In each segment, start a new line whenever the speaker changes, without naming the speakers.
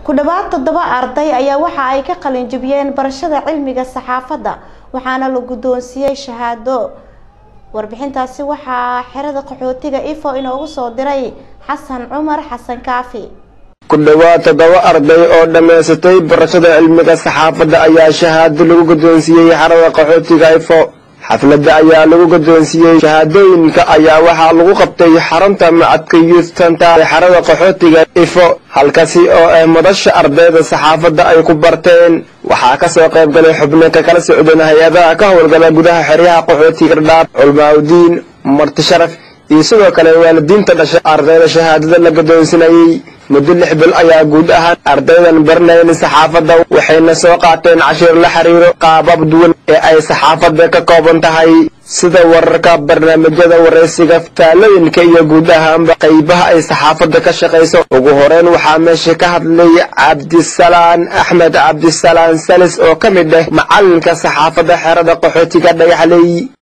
ku dhowaad toddoba arday ayaa waxa ay ka qalin jabiyeen barashada cilmiga saxaafadda waxaana la guddoonsiiyey shahaado warbixintaasi waxaa xerada qaxootiga ifo inoogu soo diray xasan cumar xasan kaafi
ku dhowaad toddoba arday oo dhammaysatay barashada cilmiga saxaafadda ayaa shahaado lagu guddoonsiiyey xerada qaxootiga ifo xafladda ayaa lagu guddoonsiiyey shahaadooyinka ayaa waxaa lagu qabtay xarunta macadka youth center ee xerada qaxootiga ifo halkaasi oo ah madasha ardayda saxaafadda ay ku barteen waxaa ka soo qayb galay xubno ka kala socdeen hay-adaha ka howlgala gudaha xeryaha qaxootiga dhadhaab culmaaudiin marti sharaf iyo sidoo kale waalidiinta dhashay ardayda shahaadada la guddoonsinayey muddo lix bil ayaa guud ahaan ardaydan baranayn saxaafadda waxayna soo qaateen cashiir la xiriiro qaabab duwan ee ay saxaafadda ka kooban tahay sida wararka barnaamijyada waraysiga taalooyinka iyo guud ahaanba qaybaha ay saxaafadda ka shaqayso ugu horeyn waxaa meesha ka hadlay cabdisalaan axmed cabdisalaan salis oo ka mid ah macalinka saxaafadda xerada qaxootiga dhagaxley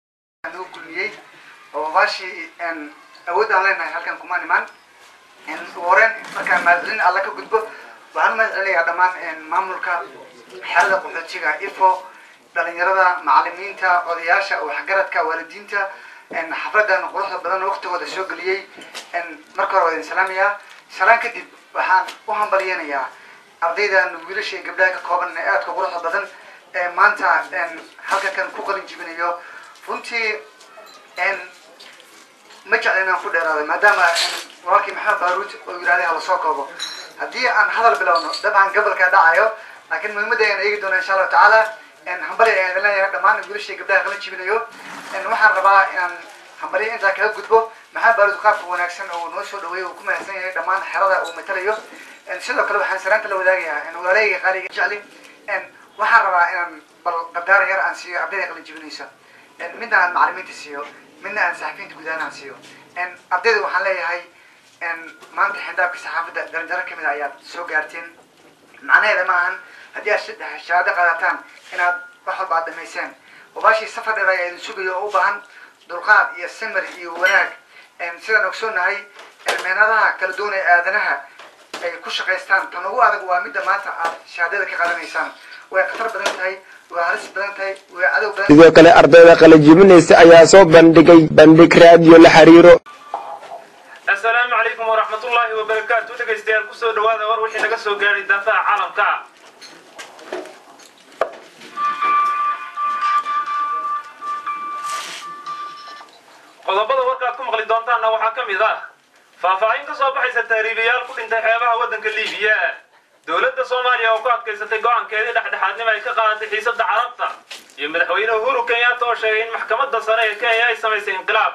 awoodaan leenahay halkan kumaan imaan ugu horeen markaan mahadcelin alla ka gudbo waxaan mahad celinayaa dhammaan maamulka xerada qaxootiga ifo dhalinyarada macalimiinta odayaasha waxgaradka waalidiinta xafladan quruxda badan waqtigooda soo geliyey marka hore waa idin salaamayaa salaan kadib waxaan u hambalyeynayaa ardaydan wiilasha iyo gabdhaha ka kooban ee aadka quruxda badan ee maanta halkankan ku qalin jibinayo runtii ma jecla inaan ku dheeraado maadaama walaalkii maxamed baaruud oo yidhahday hala soo koobo haddii aan hadal bilowno dabcan gabalkaa dhacayo laakiin muhiimadda ayaan eegi doona insha allahu tacaala hambali ayaan idin leeyahay dhammaan wiilashii gabdhaha kala jibinayo waxaan rabaa inaan hambaliya intaa kaga gudbo maxamed baaruud qaabka wanaagsan oo noo soo dhaweeyay uu ku mahadsan yahay dhammaan xerada uu matalayo sidoo kale waxaan salaanta la wadaagayaa walaaleyga qaaliga jecli waxaan rabaa inaan bal qadaaran yar aan siiyo ardayda kala jibinaysa midna aan macalimiinta siiyo midna aan saxafiyiinta guud ahaan aan siiyo ardayda waxaan leeyahay maanta xindaabka saxaafadda daranjaro kamid a ayaad soo gaarteen macnaheeda ma ahan haddii aad shahaado qaadataan inaad wax walba aad dhamayseen wabaashii safar dheer ayaa idin sugayo oo u baahan dulqaad iyo samir iyo wanaag sidaan ogsoonahay meenadaha kala duwan ee aadanaha ay ku shaqaystaan tan ugu adag waa midda maanta aad shahaadada ka qaadanaysaan way khatar badan tahay way halis badan tahay way cadow badan
sidoo kale ardayda qalajibinaysa ayaa soo bandhigay bandhig raadiyo la xiriiro
assalaamu calaykum waraxmatullaahi wabarakaatu dhegaystayaal kusoo dhawaada war wixii naga soo gaadhay daafaha caalamka qodobada warkaad ku maqli doontaanna waxaa ka mid ah faahfaahin ka soo baxaysa tahriibayaal ku dhintay xeebaha waddanka liibiya dowladda soomaaliya oo ku adkaysatay go-aankeedii dhexdhexaadnimo ay ka qaadatay xiisadda carabta iyo madaxweyne uhuru kenyatta oo sheegay in maxkamadda sare ee kenya ay samaysay inqilaab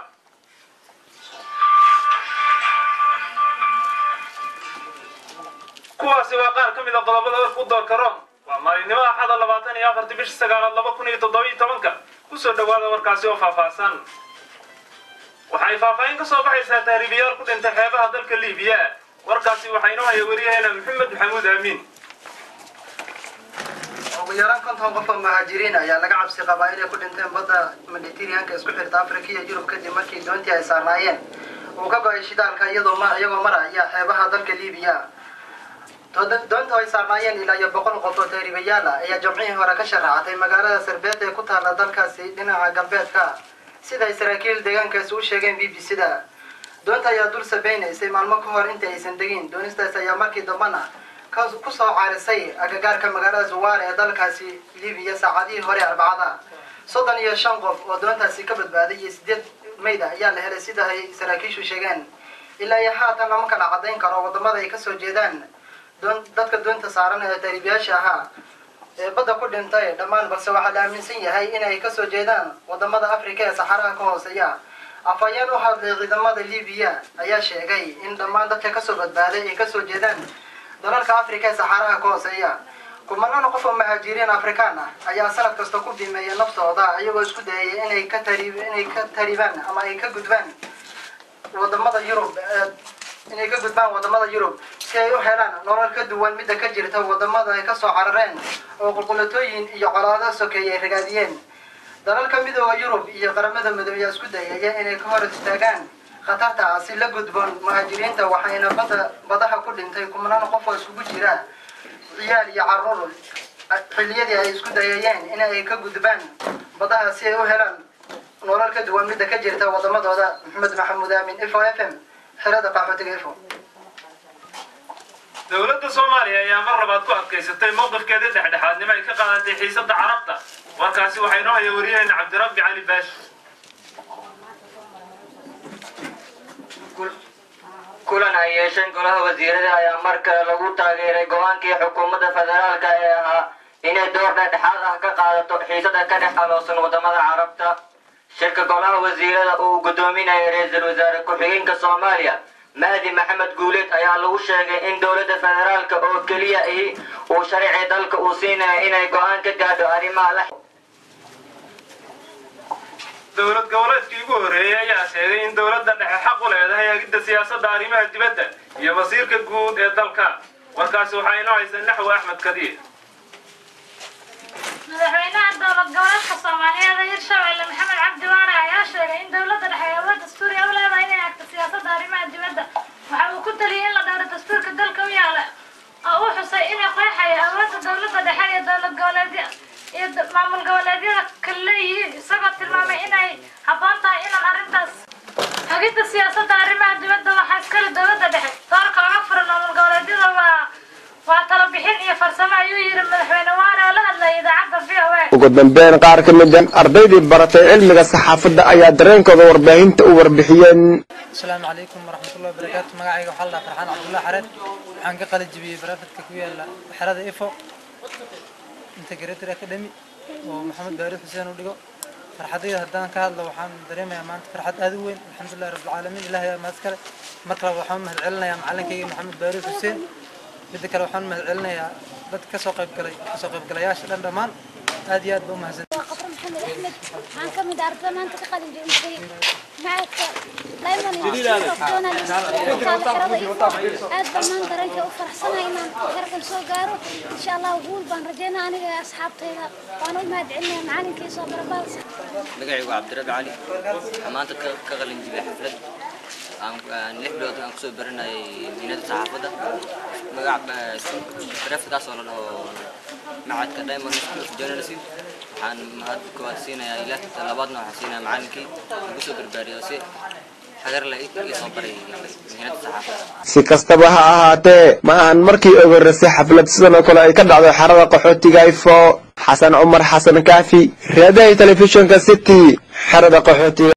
kuwaasi waa qaar ka mid a qodobada warku doorka rom waa maalinimo axada labaatan iyo afartii bisha sagaalaad laba kun iyo toddoba iyo tobanka kusoo dhawaada warkaasi oo faahfaahsan waxay faahfaahin ka soo baxaysaa tahriibayaal ku dhintay xeebaha dalka liibiya warkaasi waxaa inoo haya wariyaheena maxamed maxamuud aamiin
ugu yaraan konton qof oo muhaajiriin ayaa laga cabsi qabaa inay ku dhinteen badda mediterraneanka isku xirta afrika iyo yurub kadib markii doontii ay saarnaayeen uu ka go-ay shidaalka iyadoo iyagoo maraya xeebaha dalka liibiya doonta ay saarnaayeen ilaa iyo boqol qof oo tahriibayaal ah ayaa jamcihii hore ka sharaacatay magaalada sarbeet ee ku taalla dalkaasi dhinaca galbeedka sida ay saraakiil deegaankaasi u sheegeen b b c da doonta ayaa dul sabeynaysay maalmo ka hor inta aysan degin doonistaas ayaa markii dambana ku soo caarisay agagaarka magaalada zuwaar ee dalkaasi libiya saacadihii hore arbacada soddon iyo shan qof oo doontaasi ka badbaaday iyo sideed mayda ayaa la helay sida ay saraakiishu sheegeen ilaa iyo haatan lama kala cadayn karo wadamada ay kasoo jeedaan dadka doonta saaran ee tahriibayaasha ahaa ee badda ku dhintay dhammaan balse waxaa la aaminsan yahay inay kasoo jeedaan wadamada africa ee saxaraha ka hooseeya afhayeen u hadlay ciidamada libiya ayaa sheegay in dhammaan dadka kasoo badbaaday ay kasoo jeedaan dalalka africa ee saxaraha ka hooseeya kumanaan qof oo muhaajiriin afrikaan ah ayaa sanad kasta ku bimeeya naftooda iyagoo isku dayaya inay ka tari inay ka taribaan ama ay ka gudbaan wadamada yurub inay ka gudbaan wadamada yurub si ay u helaan nolol ka duwan midda ka jirta wadamada ay kasoo carareen oo qulqulatooyin iyo colaado sokeeye ay ragaadiyeen dalalka midooda yurub iyo qaramada midoobey ayaa isku dayaya inay ka hor istaagaan khatartaasi la gudboon muhaajiriinta waxayna bada badaha ku dhintay kumanaan qof oo isugu jira ciyaal iyo caruur xilliyadii ay isku dayayeen in ay ka gudbaan badaha si ay u helaan nolol ka duwan midda ka jirta wadamadooda maxamed maxamuud aamin ifo f m xerada qaxootiga ifo
dowladda soomaaliya ayaa mar labaad ku adkaysatay mowqifkeedii dhexdhexaadnimo ay ka qaadatay xiisadda carabta warkaasi waxaa inoo haya wariyaheenna cabdirabbi cali baashi
kulan ay yeesheen golaha wasiirada ayaa mar kale lagu taageeray go-aankii xukuumadda federaalka ee ahaa inay door dhexdhexaad ah ka qaadato xiisada ka dhex aloosan wadamada carabta shirka golaha wasiirada uu gudoominayay ra-iisul wasaare ku-xigeenka soomaaliya mahdi maxamed guuleed ayaa lagu sheegay in dowladda federaalka oo keliya ahi uu sharci dalka uu siinayo inay go-aan ka gaadho arrimaha la
dowlad goboleedkii ugu horreeyey ayaa sheegay in dowladda dhexe xaq u leedahay hagidda siyaasadda arrimaha dibadda iyo wasiirka guud ee dalka warkaasi waxaa inoo haysa naxwi axmed kadiir
madaxweynaha dowlad goboleedka soomaaliyeed ee hirshabelle maxamed cabdi waare ayaa sheegay in dowladda dhexe ay awood dastuuri u leedahay inay hagto siyaasadda arrimaha dibadda waxa uu ku taliyey in la dhowro dastuurka dalka u yaala oo uu xusay inay qeexayo awoodda dowladda dhexe iyo dowlad goboleedya iyo maamul goboleedyada kale leeyihiin isagoo tilmaamay inay habboon tahay inaan arrintaas hagidda siyaasadda arrimaha dibadda waxaa iskale dowladda dhexe doorka uga furan maamul goboleedyada waa waa talo bixin iyo farsamo ayuu yidhi madaxweyne waare oo la hadlayay idaacadda v o a
ugu dambeyn qaar ka mid a ardaydii baratay cilmiga saxaafadda ayaa dareenkooda warbaahinta u warbixiyeen
asalaamu calaykum waraxmatullahi wabarakaatu magacayga waxaa la dhahaa farxaan cabdullahi xareed waxaan ka qalin jibiyey barafadka ku yaala xerada ifo integrated academy oo maxamed baari xuseen u dhigo farxadayda haddaan ka hadlo waxaan dareemayaa maanta farxad aad u weyn alxamdulillahi rabbilcaalamiin ilaahay aa mahad kale mar kale waxaan mahad celinayaa macalinkayga maxamed baari xuseen midda kale waxaan mahad celinayaa dadka kasoo qaybgalay kasoo qaybgalayaasha dhan dhammaan aad iyo aad ba u mahadsan
قطر محمد احمد عن كم دار ما انت تقدم جنبي معك دائما يجونا aad baan dareenka u faraxsanahay inaan gargan soo gaaro insha allah guul baan rajeynaa aniga asxaabtayda waan u mahad celinaya macalinkii soo barabaal
magacaygu waa cabdirabi cali waxaan maanta ka ka qalin jibiyay xaflad aan aan lix bilood aan kusoo baranayay diinada saxaafadda magac barefkaas oo la dhaho macadka diamond school of journalism waxaan mahad koowaad siinayaa ilaah labaadna waxaan siinayaa macalinkii igu soo barbaariyay si xagar la ii soo baray diinada saxaafadda
si kastaba ha ahaatee ma ahan markii ugu horreysay xaflad sidan oo kale ay ka dhacdo xerada qaxootiga ifo xasan cumar xasan kaafi raadahay telefishinka city xerada qaxootiga